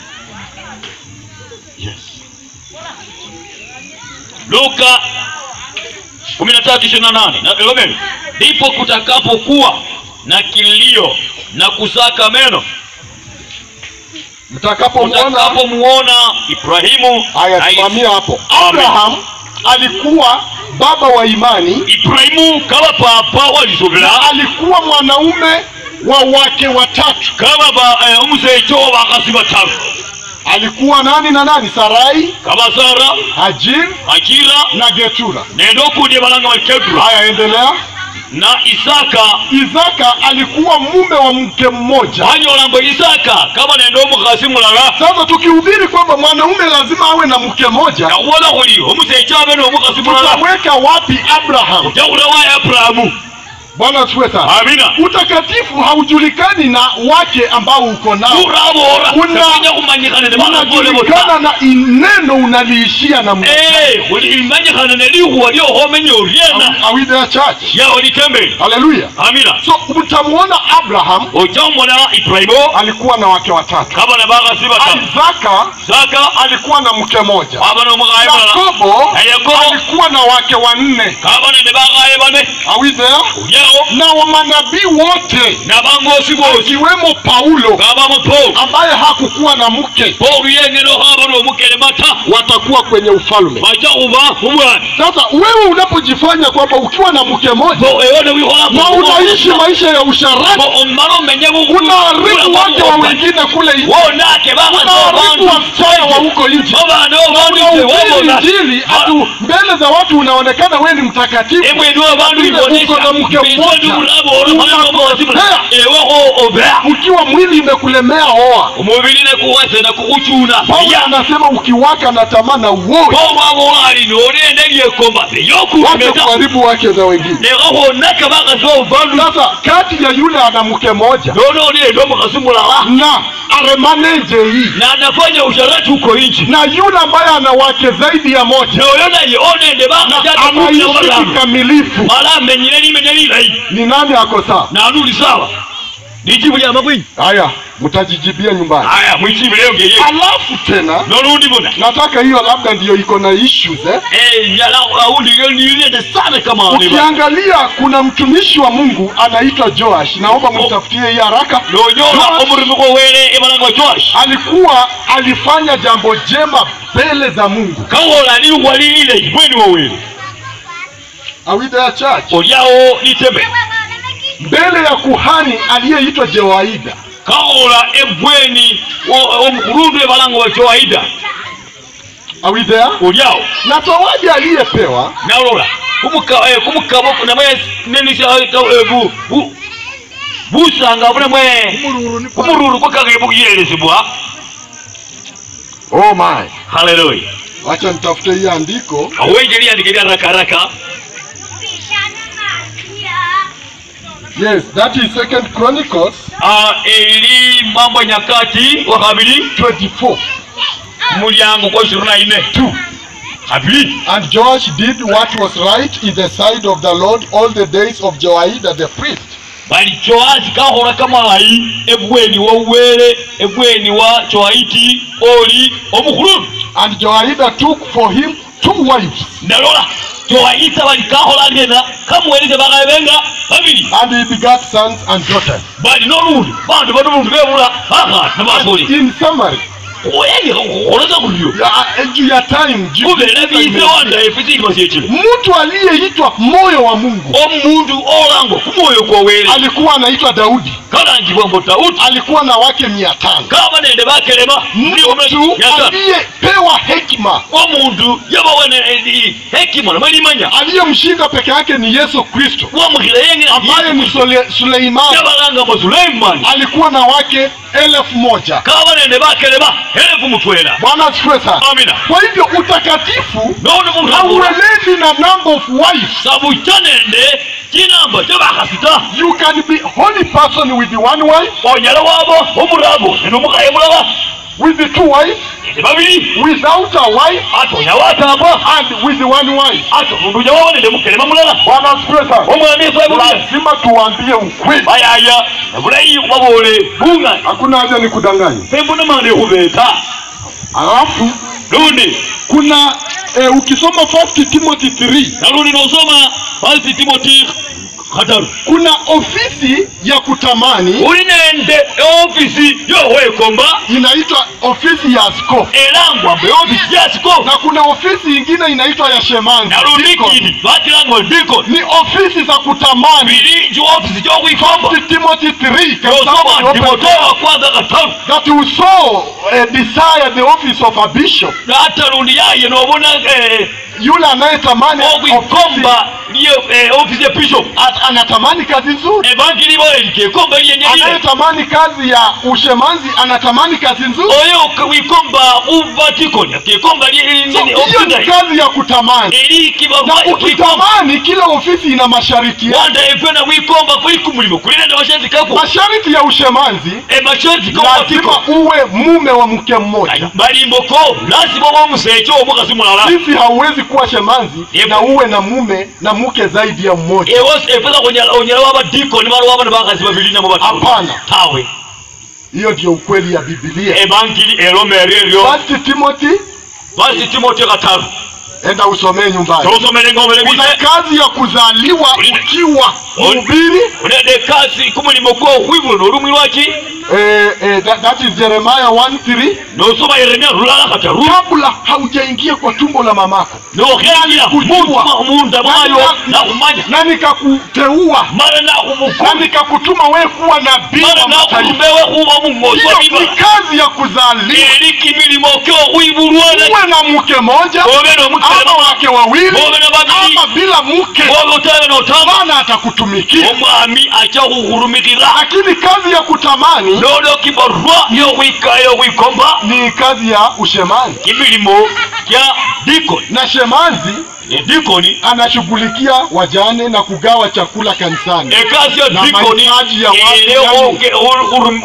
luka kumi na tatu ishirini na nane nalomeni ndipo kutakapokuwa na kilio na kusaka meno mtakapomwona utakapomuona ibrahimu haya na simamia hapo Amen. abraham alikuwa baba wa imani ibrahimu kaba papa na walisubila alikuwa mwanaume wa wake watatu kaba ba eh, umusecho bakasi bataru alikuwa nani na nani sarai kaba sara hajir akira na getura nende okundi balanga bakedura haya endelea na isaka isaka alikuwa mume wa mke mmoja banyola mbu isaka kaba nende omukhasi mulala sasa tukihubiri kwamba mwanaume lazima awe na mke mmoja nakhubola khuli omusecho abe n'omukhasi mulala tutaweka wapi abraham jakhula wa aburahamu bwana asifiwe sana amina utakatifu haujulikani na wake ambao uko nao turabora Una- samanya kumanyikhana ne bakafole unajulikana bota na neno unaliishia na Mungu. Eh, khuli imanyikhana ne likhuwa lyokhomenya oryena Are we there church yawo litembele haleluya amina so utamwona abraham ocha omona ibrahimu alikuwa na wake watatu kaba na bakhasi bataru isaka saka alikuwa na mke mmoja aba n'omukhaye mulala yakobo na yakobo alikuwa na wake wanne kaba nende bakhaye bane Are we there olyawo na wamanabii wote n'abangosi bosi akiwemo paulo kabamo paul ambaye hakukuwa na mke paul yengene okhaba n'omukele mata watakuwa kwenye ufalme bacha khuba mubwana sasa wewe unapojifanya kwamba ukiwa na mke mmoja ewone wikhola na unaishi maisha ya usharati omala omenye unaharibu wake wa wengine kule nje wonake unaharibu wasichana wa huko nje obana unahubiri obandise injili atu mbele za watu unaonekana wewe ni mtakatifu emwenu abantu Vile uko na mke mmoja, unakosea. ewako obea ukiwa mwili imekulemea oa omubiri nekuwase nekukhuchuna paulo anasema ukiwaka na tamaa na uoe omwabolali nolende lyekomba wache eyokuemeta kuharibu wake za wengine nekakhonaka bakhasi baubandu sasa kati ya yule ana mke moja nonolende omukhasi mulala na aremaneje hii nanafanya usharati uko inchi na yule ambaye ana wake zaidi ya moja noyo naye onende anaishi bakhasi kikamilifu mala amenyire limenya lilayi ni nani ako sawa nanuli sawa lijibu lyama bwinyi haya mtajijibia nyumbani aya mwichibu leo ngeye alafu tena nolundi buna nataka hiyo labda ndiyo iko na issues eh? Eh, nyala aundi leo niliende sana kama wale ba ukiangalia kuna mtumishi wa mungu anaitwa joash naomba mtafutie hii haraka nonyola Joash omulimi gwowere ebalanga joash alikuwa alifanya jambo jema mbele za mungu kawola liwa lilile ibweni wowere Are we there church olyawo liteme mbele ya kuhani aliyeitwa jewaida kawola ebweni o- omukulundu ebalanga wa joaida Are we there olyawo na zawadi aliyepewa nalola kumukabo namwe nenisa bu- bu- busanga bunemwe kumururu kwakage bukuyelesebwa oh my haleluya wacha nitafute hii andiko awenje lyandike lya rakaraka yes that is second chronicles Ah, eri mambo ya nyakati wa kabiri 24 mulyango kwa ishirini na ine tu kabiri and joash did what was right in the sight of the lord all the days of jehoiada the priest bali joasi kahola kamalayi ebweni wa uwele ebweni wa joaiti oli omukhululu and jehoiada took for him two wives ndalola joaita bali kahola ngena kamuweleze bakaye benga babiri and he begat sons and daughters bali nolundi bantu bano buntu bebula bakati nabasoli in summary kuyeni khukholeza khulyo Ya- juu ya time juu- khubele bise wanda efisi ilima syechile mtu aliyeitwa moyo wa mungu omundu olangwa kumwoyo kwowele alikuwa anaitwa daudi kalangibwa mbo dawudi alikuwa na wake mia tano kaba nende bakelema mtu aliyepewa hekima omundu yabawene hekima namwelimanya aliyemshinda peke yake ni yesu kristo wamukhila yengene ambaye ni Sule- suleimani yabalanga mbo suleimani alikuwa na wake elfu moja kaba nende bakelema elefu mutwela bwana asifiwe sana amina kwa hivyo utakatifu none mundu abula hauelezi na number of wives sabucha nende chinamba kyabakhasita you can be holy person with the one wife onyala waba omurabo nende omukhaye mulaba with the two wives nende babili without a wife ate onya watamba and with the one wife ate omundu unya waba nende mukelema mulala bwana asifiwe sana omwami esabulia lazima tuwaambie ukweli bayaya nabulayi babole bung'ani hakuna haja ni kudanganya pembona mande khubeta alafu lundi kuna eh, ukisoma 1 timothy 3 nalundi nosoma falsi timoti khataru kuna ofisi ya kutamani uli nende eofisi yowekomba inaitwa ofisi ya askofu elangwa mbe ofisi yasiko na kuna ofisi ingine inaitwa ya shemanzi nalundi Deacon. kindi bakilangwa diko ni ofisi za kutamani bili nji ofisi kyokwikomba 1 timothy 3 yosoma kabisa timoteyo wa kwanza kataru that you so uh, desire the office of a bishop ata lundi yaye nobona eh, yule anayetamani okwikomba liyo eh, ofisi ya bishop ofisi, anatamani kazi nzuri evangeli boelikekomba liyenyelile anayetamani kazi ya ushemanzi anatamani kazi nzuri oyo wikomba uvatikoni akikomba so, nini hiyo ni ofisi kazi ya kutamani elikikomba na ukitamani kila ofisi ina masharti yake wanda efena wikomba kuli kumulimo kulina na masharti kako masharti ya ushemanzi emasharti lazima kovatiko uwe mume wa mke mmoja balimboko lazima oba omusecho omukasi mulala sisi hauwezi kuwa shemanzi Yep. na uwe na mume na mke zaidi ya mmoja ewosi efeza onyala waba dikoni bali waba nebakazi babili namo batatu Hapana. tawe hiyo ndio ukweli ya bibilia evangeli eloma eryo First timothy basi timote kataru enda usomee nyumbani tosomele ngomele kuna bise kazi ya kuzaliwa ukiwa mhubiri unende kasi kumulimo gwo okhwibula nolumwi lwaki eh, eh, that, that is jeremiah 1:3 nosoma yeremia lulala kataru kabla haujaingia kwa tumbo la mamako nokhengira Kujua. munda mwayo nakhumanya na nikakuteua mara na nakhumukuma nikakutuma wewe kuwa nabii mara wa mataifa nakhulubewe khuba mung'osi wa hiyo ni bibala kazi ya kuzaliwa eri kimilimo kyokhwibulwa uwe na mke mmoja obe ama nomukelema wake wawili obe na babili ama bila mke obe utabe notama bwana atakutumikia omwami acha khukhulumikila lakini kazi ya kutamani nono kibarwa yokhwika yokhwikomba ni kazi ya ushemani kimilimo kya dikoni na shemanzi edikoni anashughulikia wajane na kugawa chakula kanisani ekasi ya Na dikoni mahitaji ya watu ere yani.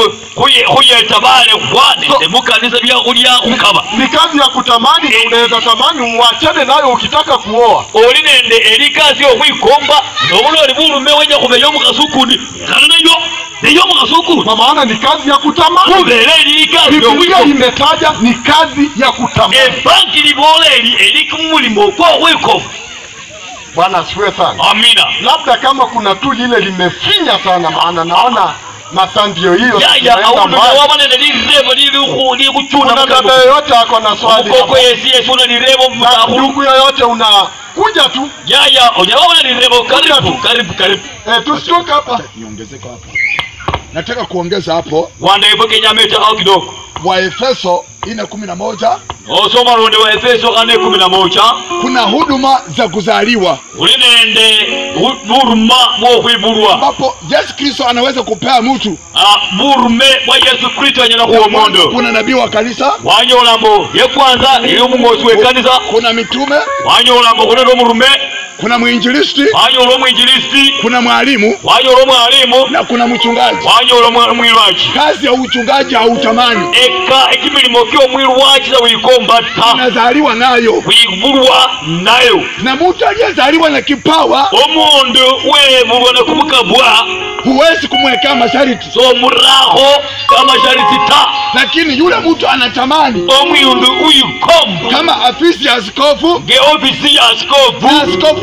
khuyetabale khwane So- mukanisa byakhulya khukaba ni kazi ya kutamani na unaweza tamani uachane nayo ukitaka kuoa oli nende eri kasi yokhwikomba nobuloli bulume wenya khumenya omukhasi ukundi kana nayo neyo omukhasi ukundi kwa maana ni kazi ya kutamani khubele eri kasi biblia yokhwikomba imetaja ni kazi ya kutamani ebanki libola eri eri kumulimo kwokhwikofa bwana asifiwe sana amina labda kama kuna tu lile limefinya sana maana naona masaa ndio hiyo yaya tunaenda awundi mbali. waba nende lirebo likuchuna kuna dada yoyote ako na swali mukoko yesi yesuna lirebo na mutakhulu ndugu yoyote unakuja tu yaya onyala wabona lirebo karibu karibu karibu eh, tusitoke hapa niongezeko hapo nataka kuongeza hapo wanda efo kenyama etakao kidogo waefeso ine kumi na moja osoma londe wa efeso kane kumi na moja kuna huduma za kuzaliwa uli nende bu- buruma bwokhwibulwa ambapo yesu kristo anaweza kupea mtu Ah, burume bwa yesu kristo anyala khuwa mondo kuna nabii wa kanisa wanyola mbo yekwanza ili omung'osi wekanisa kuna mitume wanyola mbo khunende omurume kuna mwinjilisti wanyola omwinjilisti kuna mwalimu wanyola omwalimu na kuna mchungaji wanyola omwa- omwilwachi kazi ya uchungaji hautamani eka ekimilimo kyomwilwachiza wikomba ta unazaliwa nayo wibulwa nayo na mtu aliyezaliwa na kipawa omundu webulwa nekumukabwa huwezi kumwekea masharti somurakho kamashariti ta lakini yule mtu anatamani omwindu uyikomba kama afisi ya askofu nge ofisi ya na askofu askofu ya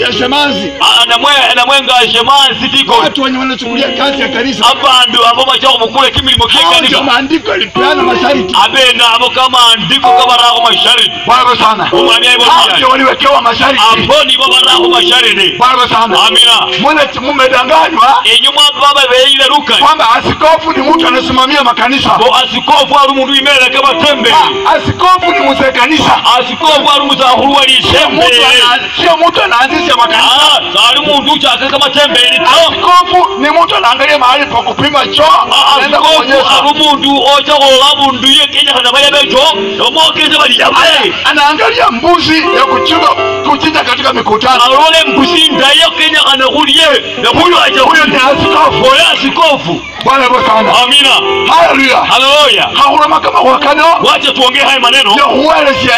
na shemazi namwenga shemazi dikoni watu wenye wanachukulia kazi ya kanisa abandu abo bajja kumukula ekimilimo hao ndio kyekanisa maandiko yalipeana masharti abena abo kamandiko kabarako masharidi bwana sana omwami hao aibonaa ndio waliwekewa masharti abo nibo barako masharidi bwana sana amina mwana mumedanganywa enyuma baba beile lukali kwamba askofu ni mtu anasimamia makanisa bo asikofu ali umundu imeleke batembeli Ah, askofu ni mzee kanisa asikofu ali musakhulu Sio walisembe mtu ana- sio mtu anaanzisha makanisa sali mundu uchakeka matembeli to askofu ni mtu anaangalia mahali pa kupima choo anaenda asikofu kuonyesha ali umundu ocha khola bundu yekenyakhana baya becho omwokese baliyabe anaangalia mbuzi ya kuchinja kuchinja katika mikutano alole mbusi ndayo kenyakhana khulye nekhulwacha huyo ni askofu oyo asikofu bwana bo sana amina haleluya haleluya hahulama kama wakano wacha tuongee haya maneno yohuwelesya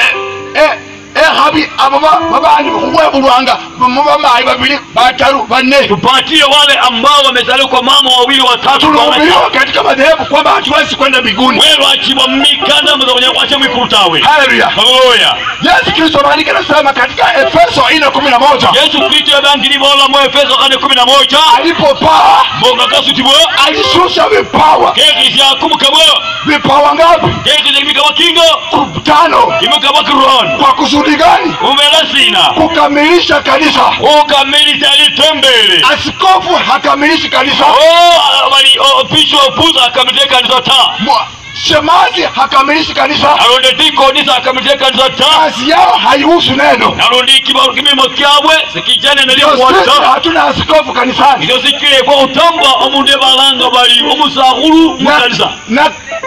ehabi abo ba- babandi huwebulwanga bamayi babili bataru banne tupatie wale ambao wamezaliwa kwa mama wawili watatu kwa wana- tulihubiriwa katika madhehebu kwamba hatuwezi kwenda mbinguni welwachibwa mmikanda muzakunya kwacha mwikulu haleluya haleluya yesu kristo maandiko anasema katika efeso ine kumi na moja yesu kristo yabangilibola mu efeso kane kumi na moja alipopaa mbonga kasutibwa alishusha vipawa kekisya kumukabwa vipawa ngapi kekisya kimikabwa kingo tano kimikabwa kiron kwa kusudi gani umela sina kukamilisha kanisa ukamilisa litembele askofu hakamilishi kanisa bali bishop akamite kanisa ta Mwa- shemazi hakamilishi kanisa alonde dikonisa akamite kanisa ta kazi yao haihusu neno nalondi kibaru kimimo kyabwe sikijane Ndio sisi nalyokwata hatuna askofu kanisani ilo sikilekwa utambwa omundu ebalanga bali omusakhulu Na- mukanisa na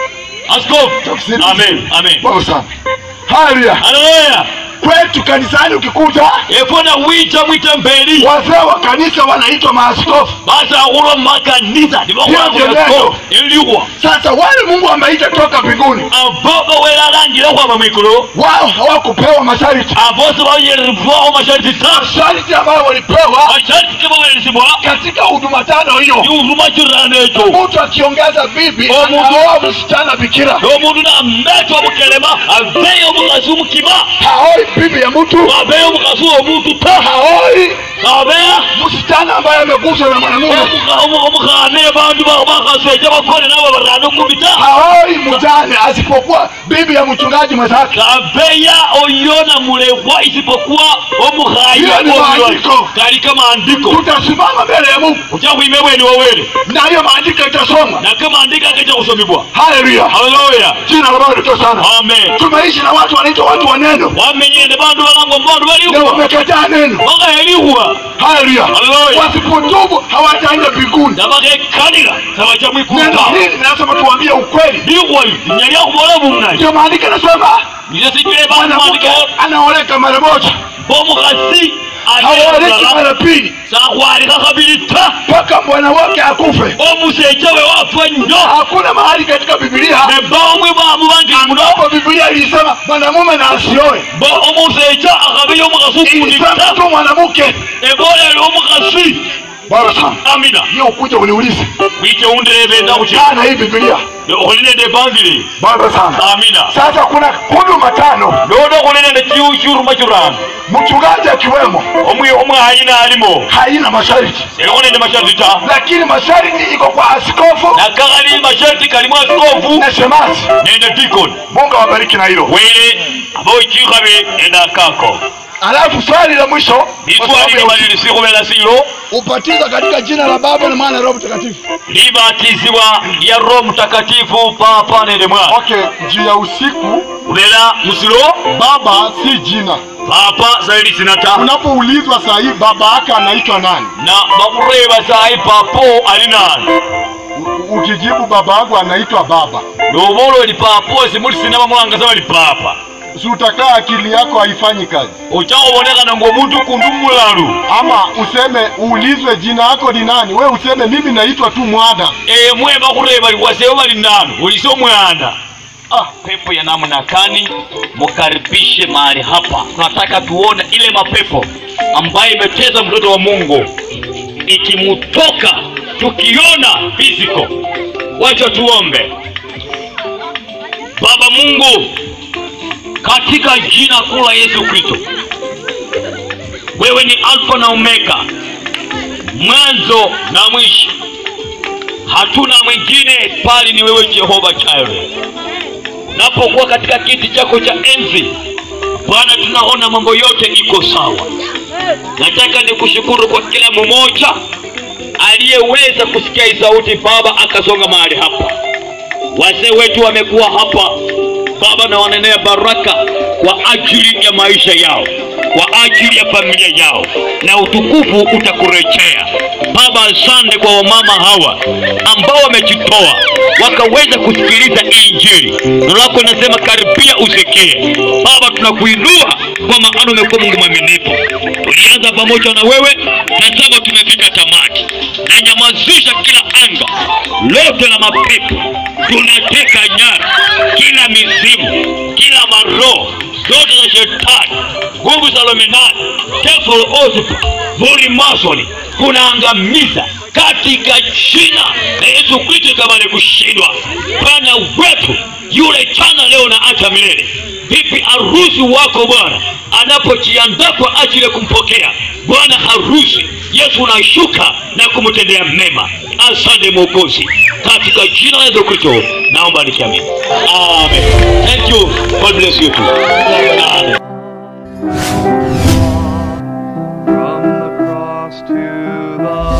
askofu Tafsiri. amen amen Bwana sana haleluya haleluya kwetu kanisani ukikuta efuna wicha mwitembeli wazee wa kanisa wanaitwa maaskofu basakhulu makanisa Ndio neno. nibokwako iliwa sasa wale mungu ameita toka mbinguni abo bawelalangile khwama mwikulu wao hawakupewa masharti abosi bayeribwaho mashariti ta masharti ambayo walipewa mashariti kibawelisibwa katika huduma tano hiyo iuruma kirana ekyo mtu akiongeza bibi Omuntu- anaoa msichana bikira omundu nametwa obukelema aveyo omukhasi omukima haoi bibi ya mtu aveyo omukhasi womuntu ta haoi abeya msichana ambaye ameguswa na mwanamume omukhane bandu bakhasweja bakone nabo barano kumita haoi mjane asipokuwa bibi ya mchungaji mwenzake abeya oyona mulekwa isipokuwa omukhayi Hiyo ni maandiko. kalika maandiko tutasimama mbele ya mungu ucha khwime bweni wawele na hiyo maandiko itasoma nake maandiko akacha khusomibwa haleluya haleluya jina la bwana lito sana amen tumeishi na watu wanaitwa watu wa neno wamenyende bandu balangwa mbandu na balikhwa wamekataa neno bakayelikhwa haleluya Haleluya. wasipotubu hawataenda mbinguni nabakekhalila sabacha neno mwikuta hili linasema tuambie ukweli likhwayo linyalya khubola bumnayi ndio maandiko anasema nizo sikile bandu mwanamke maandiko anaoleka mara moja bomukhasi haoleki alala mara pili sakhwalikha khabili ta mpaka bwana wake akufe omusecha we wafwa nnyo hakuna mahali katika bibilia nebamwe bwamu bangili muno ambapo bibilia ilisema mwanamume na asioe bo omusecha akhabiya omukhasi ukundi ilisema ta tu mwanamke ebolele omukhasi bwana sana amina hiyo ukuja uniulize wiche undirebeza khuchi jana hii bibilia khuli nende ebangili bwana sana amina sasa kuna huduma tano nono khuli nende chiu chiruma chirano mchungaji akiwemo omwi omwayina alimo haina masharti selikho nende masharti ta lakini masharti iko kwa askofu nakakhali masharti kalimu asikofu na shemasi nende dikoni mungu awabariki na hilo wele abochikhabe nende akako alafu swali la mwisho kwa sababu litwalile ya balili sikhubela silo ubatizo katika jina la baba na mwana na roho mtakatifu libatizibwa lya roho mtakatifu papa nende mwana okay juu ya usiku ubela musilo baba si jina papa zaidi sinata unapoulizwa saa hii baba yake anaitwa nani na bakureba sayi papo ali nani U- ukijibu baba yangu anaitwa baba nobola oli papo simulisina bamulangasa bali papa si utakaa akili yako haifanyi kazi ocha obonekana ng'omuntu kundu mulalu ama useme uulizwe jina yako ni nani we useme mimi naitwa tu mwana emwe bakureba liwaseo bali nani olise omwana Ah, pepo ya namna gani mukaribishe mahali hapa tunataka tuone ile mapepo ambayo imeteza mtoto wa mungu ikimutoka tukiona physical wacha tuombe baba mungu katika jina kuu la yesu kristo wewe ni alfa na omega mwanzo na mwisho hatuna mwingine bali ni wewe jehova Jireh. napokuwa katika kiti chako cha enzi bwana tunaona mambo yote iko sawa nataka nikushukuru kwa kila mmoja aliyeweza kusikia hii sauti baba akasonga mahali hapa wazee wetu wamekuwa hapa baba na wanenea baraka kwa ajili ya maisha yao kwa ajili ya familia yao na utukufu utakurejea baba asante kwa wamama hawa ambao wamejitoa wakaweza kusikiliza injili neno lako linasema karibia usikie baba tunakuinua kwa maana umekuwa mungu mwaminifu tulianza pamoja na wewe na sasa tumefika tamati na nyamazisha kila anga lote la mapepo tunateka nyara kila mizimu kila maroho zote za shetani nguvu za luminati devil oath vuli masoni kunaangamiza katika jina la Yesu Kristo itabali kushindwa. Bwana wetu yule jana, leo na hata milele. Vipi harusi wako Bwana anapojiandaa kwa ajili ya kumpokea Bwana harusi Yesu, unashuka na kumtendea mema. Asante Mwokozi, katika jina la Yesu Kristo naomba nikiamini, amen. Thank you, God bless you too. Amen. From the cross to the